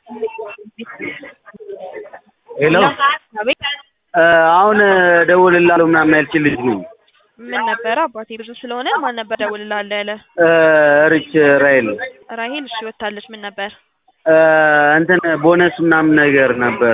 ሄሎ አቤት አሁን እደውልልሃለሁ ምናምን ያልችል ልጅ ነኝ። ምን ነበረ አባቴ ብዙ ስለሆነ ማን ነበር ደውልልሃለሁ ያለ? ሪች ራይል ራሄል እሺ ወታለች። ምን ነበር እንትን ቦነስ ምናምን ነገር ነበር።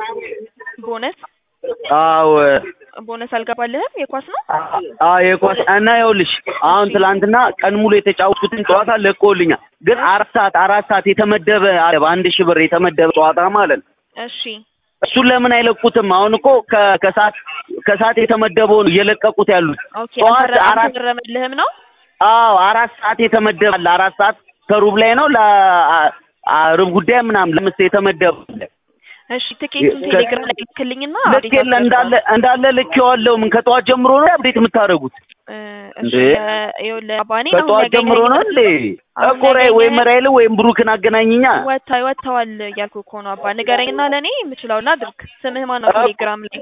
ቦነስ አዎ ቦነስ አልገባልህም? የኳስ ነው አዎ የኳስ እና ይኸውልሽ አሁን ትላንትና ቀን ሙሉ የተጫወትኩትን ጨዋታ ለቆልኛል። ግን አራት ሰዓት አራት ሰዓት የተመደበ አለ በአንድ ሺህ ብር የተመደበ ጨዋታ ማለት ነው። እሺ እሱን ለምን አይለቁትም? አሁን እኮ ከ- ከሰዓት ከሰዓት የተመደበውን እየለቀቁት ያሉት ኦኬ ጠዋት አልፈረ- አራት አልተፈረመልህም ነው አዎ አራት ሰዓት የተመደበ አለ። አራት ሰዓት ከሩብ ላይ ነው ለሩብ ጉዳይ ምናምን ለምስ የተመደበ አለ። እሺ ትኬቱን ከ- ቴሌግራም ላይ ልክልኝና ልክ የለ እንዳለ እንዳለ ልክ የዋለው ምን ከጠዋት ጀምሮ ነው አብዴት የምታደርጉት? እሺ እንዴ? ይኸውልህ አባኔ ከጠዋት ጀምሮ ነው እንዴ? አሁን እኮ ራይ ወይም ራይል ወይም ብሩክን አገናኝኛ። ወታ ወጥተዋል እያልኩ እኮ ነው አባ ንገረኝና ለእኔ የምችለውን ላድርግ ስምህ ማን ነው እ- ቴሌግራም ላይ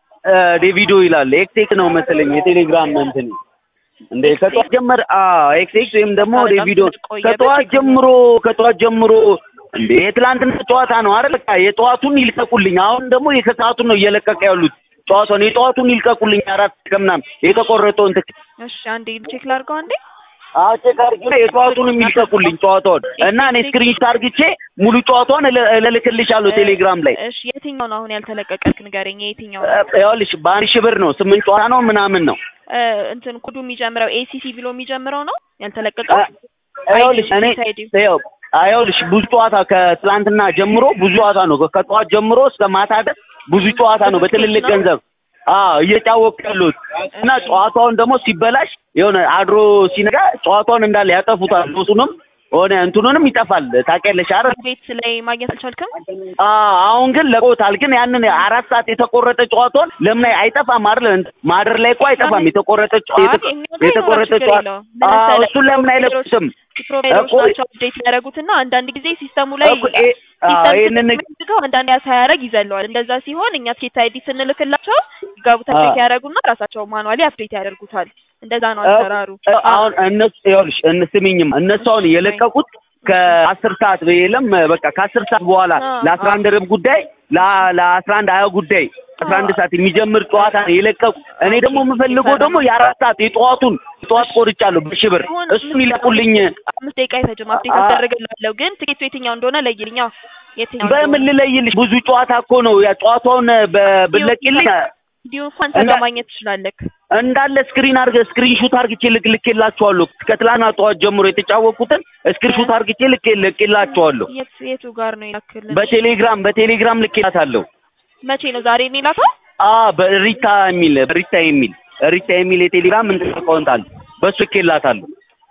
ዴቪዶ ይላል ኤክቴክ ነው መሰለኝ የቴሌግራም እንትን እንዴ ከጠዋት ጀመር አዎ ኤክቴክ ወይም ደግሞ በጣም ዴቪዶ ስለቆየ ከጠዋት በችግር ነው። ጀምሮ ከጠዋት ጀምሮ እንዴ የትላንትና ጨዋታ ነው አይደል? በቃ የጠዋቱን ይልቀቁልኝ። አሁን ደግሞ የከሰዓቱን ነው እየለቀቀ ያሉት ጨዋታውን የጠዋቱን ይልቀቁልኝ። አራት ከምናምን የተቆረጠውን ትክ እሺ አንዴ ቼክ ላድርገው አንዴ አዎ ቼክ አድርጊ የጠዋቱንም ይልቀቁልኝ ጨዋታውን እና እኔ ስክሪንሾት አድርግቼ ሙሉ ጨዋታውን እለ- እልክልሻለሁ ቴሌግራም ላይ እሺ የትኛው ነው አሁን ያልተለቀቀክ ንገረኝ የትኛው ነው እ- ይኸውልሽ በአንድ ሺህ ብር ነው ስምንት ጨዋታ ነው ምናምን ነው እ፣ እንትን ኮዱ የሚጀምረው ኤሲሲ ብሎ የሚጀምረው ነው ያልተለቀቀው እ- ይኸውልሽ እኔ አይዲ ይኸው ይኸውልሽ ብዙ ጨዋታ ከትላንትና ጀምሮ ብዙ ጨዋታ ነው ከጠዋት ጀምሮ እስከ ማታ ድረስ ብዙ ጨዋታ ነው በትልልቅ ገንዘብ አዎ እየጫወቁ ያሉት እና ጨዋታውን ደግሞ ሲበላሽ የሆነ አድሮ ሲነጋ ጨዋታውን እንዳለ ያጠፉታል ኖሱንም ሆነ እንትኑንም ይጠፋል ታውቂያለሽ አይደል ቤት ላይ ማግኘት አልቻልክም አዎ አሁን ግን ለቆታል ግን ያንን አራት ሰዓት የተቆረጠ ጨዋታውን ለምን አይጠፋም አይደል ማደር ላይ እኮ አይጠፋም የተቆረጠ ጨዋ- አይ፣ የተቆ- እኛ ጋር የተቆረጠ ችግር ጨዋታ የለውም። ምን አዎ መሰለህ፣ እሱን ለምን አይለቁትም ፕሮቫይደሮች እኮ- ናቸው አፕዴት ያደረጉትና አንዳንድ ጊዜ ሲስተሙ ላይ እኮ እ- አዎ ይሄንን ሲስተም አንዳንድ ሳያደርግ ይዘለዋል። እንደዛ ሲሆን እኛ ትኬት አይዲ ስንልክላቸው ይጋቡት አዎ። አፕዴት ያደርጉና ራሳቸው ማኑዋሊ አፕዴት ያደርጉታል። እንደዛ ነው እ- አሰራሩ። እ- አሁን እነሱ ይኸውልሽ እንስሚኝም እነሱ አሁን የለቀቁት ከአስር ሰዓት የለም በቃ ከአስር ሰዓት በኋላ አ- ለአስራ አንድ ርብ ጉዳይ ለ- ለአስራ አንድ ሀያ ጉዳይ አስራ አንድ ሰዓት የሚጀምር ጨዋታ ነው የለቀቁ። እኔ ደግሞ የምፈልገው ደግሞ የአራት ሰዓት የጠዋቱን ጠዋት ቆርጫለሁ በሺህ ብር አሁን እሱን ይለቁልኝ። አምስት ደቂቃ አይፈጅም አፕዴት አ- አደረግላለሁ። ግን ትኬቱ የትኛው እንደሆነ ለይልኛ። የትኛው በምን ልለይልሽ? ብዙ ጨዋታ እኮ ነው ያ ጨዋታውን በ- ብለቂልኝ እንዲሁ እንኳን ሰጋ እንዳ- ማግኘት ትችላለህ። እንዳለ ስክሪን አርገ ስክሪን ሹት አርግቼ ልክ ልኬላችኋለሁ። ከትላንትና ጠዋት ጀምሮ የተጫወቁትን ስክሪን ሹት አርግቼ ልክ ልኬላችኋለሁ። የት የቱ ጋር ነው የላክልን? በቴሌግራም በቴሌግራም ልኬላታለሁ። መቼ ነው ዛሬ ነው የላከው? አ በሪታ የሚል በሪታ የሚል ሪታ የሚል የቴሌግራም እንትን አካውንት አለ። በሱ ልኬላታለሁ።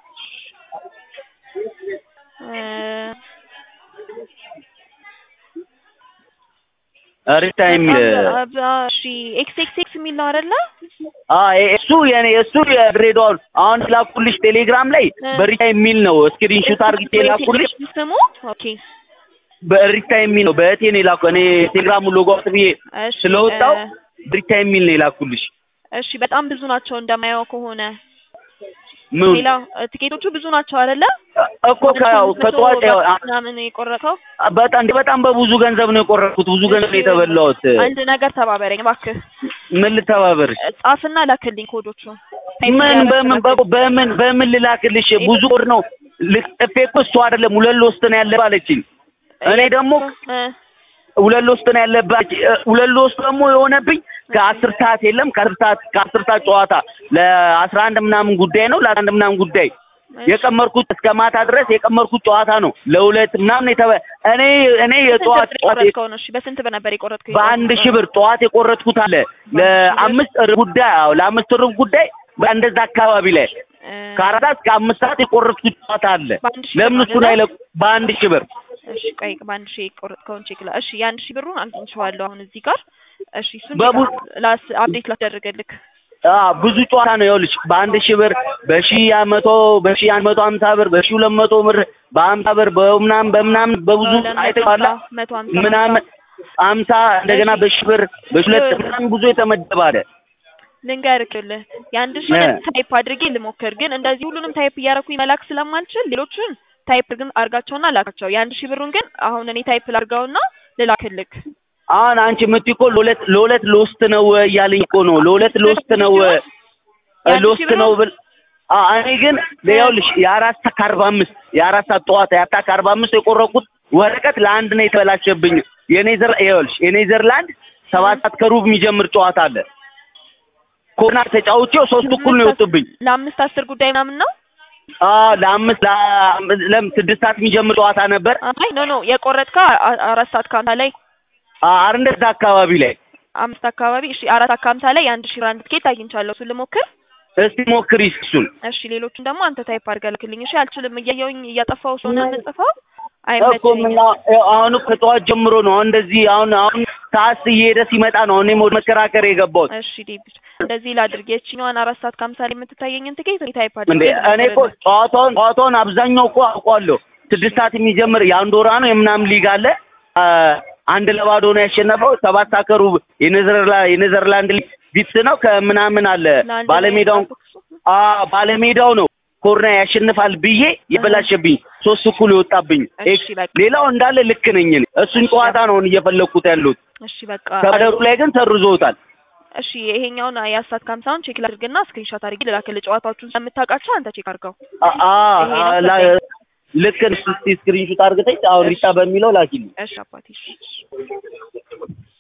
እ፣ ሪታ የሚል በጣም- እሺ ኤክስ ኤክስ ኤክስ የሚል ነው አይደለ? አ እሱ የኔ እሱ የድሬዳዋን አሁን ላኩልሽ ቴሌግራም ላይ እ። በሪታ የሚል ነው። ስክሪን ሹት አርግቼ ላኩልሽ። ስሙ ኦኬ። በሪታ የሚል ነው። በእቴ ነው የላኩ እኔ ቴሌግራሙ ሎጎ አውጥ ብዬ እሺ ስለወጣው እ፣ ብሪታ የሚል ነው የላኩልሽ። እሺ በጣም ብዙ ናቸው እንደማየው ከሆነ ምን ሌላ እ፣ ትኬቶቹ ብዙ ናቸው አይደለ? እኮ ከያው ከጠዋት ያው አ- ምናምን የቆረጠው በጣም በጣም በብዙ ገንዘብ ነው የቆረጥኩት። ብዙ ገንዘብ ነው የተበላሁት። አንድ ነገር ተባበረኝ እባክህ። ምን ልተባበርሽ? ጻፍና ላክልኝ ኮዶቹ። ምን በምን በ- በምን በምን ልላክልሽ? ብዙ ወር ነው ልጥፌ እኮ እሱ አይደለም ሁለት ውስጥ ነው ያለ ባለችኝ። እኔ ደግሞ እ፣ ሁለት ውስጥ ነው ያለባት። ሁለት ውስጥ ደግሞ የሆነብኝ ከአስር ሰዓት የለም ከአስር ሰዓት ከአስር ሰዓት ጨዋታ ለአስራ አንድ ምናምን ጉዳይ ነው ለአስራ አንድ ምናምን ጉዳይ የቀመርኩት እስከ ማታ ድረስ የቀመርኩት ጨዋታ ነው። ለሁለት ምናምን የተበ እኔ እኔ የጠዋት ስንት ብር ጠዋት የቆረጥከው ነው? እሺ በስንት ብር ነበር የቆረጥከው? በአንድ ሺህ ብር ጠዋት የቆረጥኩት አለ ለአምስት ርብ ጉዳይ አዎ ለአምስት ርብ ጉዳይ እንደዛ አካባቢ ላይ እ፣ ከአራት ሰዓት እስከ አምስት ሰዓት የቆረጥኩት ጨዋታ አለ። በአንድ ሺህ ብር ለምን ነው እሱን አይደለ? አይለቁ በአንድ ሺህ ብር እሺ ቆይ በአንድ ሺህ የቆረጥከውን ቼክ ላ እሺ የአንድ ሺህ ብሩን አግኝቼዋለሁ አሁን እዚህ ጋር እሺ እሱን በቡ- ላስ አፕዴት ላስደርግልክ አ ብዙ ጨዋታ ነው ይኸውልሽ በአንድ ሺህ ብር በሺህ መቶ በሺህ አንድ መቶ ሀምሳ ብር በሺህ ሁለት መቶ ብር በሀምሳ ብር በምናምን በምናምን በብዙ አይተዋላ መቶ ሀምሳ ምናምን ሀምሳ እንደገና እሺ። በሺህ ብር በሺህ ሁለት ምናምን ብዙ የተመደበ አለ። ልንገርክልህ የአንድ ሺህ እ። ታይፕ አድርጌ ልሞክር ግን እንደዚህ ሁሉንም ታይፕ እያደረኩኝ መላክ ስለማልችል ሌሎቹን ታይፕ ግን አርጋቸውና ላካቸው። የአንድ ሺህ ብሩን ግን አሁን እኔ ታይፕ ላርጋውና ልላክልክ። አሁን አንቺ የምትይ እኮ ለሁለት ለሁለት ሎስት ነው እያለኝ እኮ ነው። ለሁለት ሎስት ነው የአንድ ሎስት ሺህ ነው ብል አዎ እኔ ግን ይኸውልሽ የአራት ሰዓት ከአርባ አምስት የአራት ሰዓት ጠዋት የአራት ሰዓት ከአርባ አምስት የቆረኩት ወረቀት ለአንድ ነው የተበላሸብኝ። የኔዘር ይኸውልሽ የኔዘርላንድ ሰባት ሰዓት ከሩብ የሚጀምር ጨዋታ አለ። ኮና ተጫውቼው ሶስት እኩል ነው የወጡብኝ። ለአምስት አስር ጉዳይ ምናምን ነው። አዎ ለአምስት ለአምስት- ለም ስድስት ሰዓት የሚጀምር ጨዋታ ነበር። አይ ኖ ኖ የቆረጥከው አ- አራት ሰዓት ከሀምሳ ላይ አረ እንደዛ አካባቢ ላይ አምስት አካባቢ እሺ፣ አራት ሰዓት ከሀምሳ ላይ የአንድ ሺህ ብር አንድ ትኬት አግኝቻለሁ። እሱን ልሞክር። እስቲ ሞክሪ እሱን። እሺ ሌሎቹን ደግሞ አንተ ታይፕ አድርገህ ልክልኝ። እሺ አልችልም፣ እያየሁኝ እያጠፋሁ ስለሆነ የምጽፈው እኮ አይመቸኝም። ምን አሁን እኮ ከጠዋት ጀምሮ ነው አሁን እንደዚህ አሁን አሁን ሰዓት እየሄደ ሲመጣ ነው እኔም ወደ መከራከር የገባሁት። እሺ ዴቪድ እንደዚህ ላድርግ። የችኛዋን አራት ሰዓት ከሀምሳ ላይ የምትታየኝን ትኬት እኔ ታይፕ እንዴ አድርጌ እኔ እኮ ጨዋታውን ጨዋታውን አብዛኛው እኮ አውቀዋለሁ። ስድስት ሰዓት የሚጀምር የአንዶራ ነው የምናምን ሊግ አለ። አ፣ አንድ ለባዶ ነው ያሸነፈው። ሰባት ሰዓት ከሩብ የኔዘርላ የኔዘርላንድ ሊግ ቢትስ ነው ከምናምን አለ ለአንድ ባለሜዳውን አ ባለሜዳው ነው ኮርና ያሸንፋል ብዬ የበላሸብኝ ሶስት እኩል የወጣብኝ። እሺ በቃ ሌላው እንዳለ ልክ ነኝ እኔ። እሱን ጨዋታ ነው አሁን እየፈለግኩት ያሉት። እሺ በቃ ከደሩ ላይ ግን ሰርዞታል። እሺ ይሄኛውን የአራት ሰዓት ከሀምሳውን ቼክ ላድርግና ስክሪንሾት አድርጌ ልላክልህ። ጨዋታዎቹን ስለምታውቃቸው አንተ ቼክ አድርገው። አ አ ይሄ ነው አ- ላ- ሰጠኝ። ልክ እስቲ ስክሪንሾት አድርገሽ አሁን ሪታ በሚለው ላኪልኝ። እሺ አባቴ እሺ።